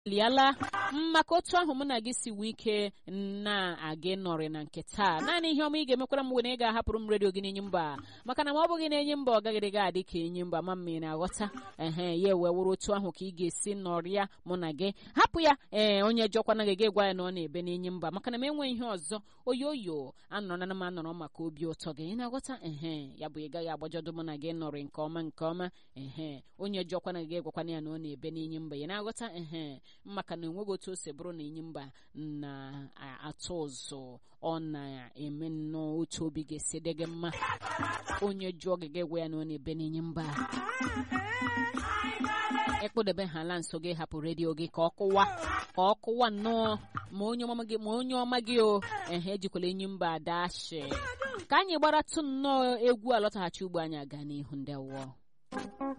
liala maka otu ahụ mụ na gị si wee ike na-aga nọrị na nke taa naanị ihe ọma ị ga-emekwara m were ị ga-ahapụrụ m redio gị n'enyi mba maka na ma ọ bụghị na-enyi mba ọ gaghịrị ga adị ka enyi mba ma mmiri na-aghọta ehe ya wee wụrụ otu ahụ ka ị ga-esi nọrịa mụ na gị hapụ ya ee onye jọkwana gị gwa ya na ọ na-ebe n'enyi mba maka na m enweghị ihe ọzọ oyoyo anọrọ na m anọrọ maka obi ụtọ gị ị na-aghọta ehe ya bụ ị gaghị agbajọdụ mụ na gị nọrị nke ọma nke ọma ehe onye jọkwana gị gwakwana ya na ọ na-ebe n'enyi mba ị na-aghọta ehe maka na enweghị otu o si bụrụ na enyi mba na-atụ ụzụ ọ na-eme nnọọ otu obi ga-esi dị gị mma onye jụọ gị gị gwa ya na ọ na-ebe n'enyi mba ekpụdebe ha ala nso gị hapụ redio gị ka ọ kụwa ka ọ kụwa nnọọ ma onye ọma gị ma onye ọma gị o ehe ejikwala enyi mba adashi ka anyị gbaratụ nnọọ egwu alọtaghachi ugbo anyị aga n'ihu ndị awọ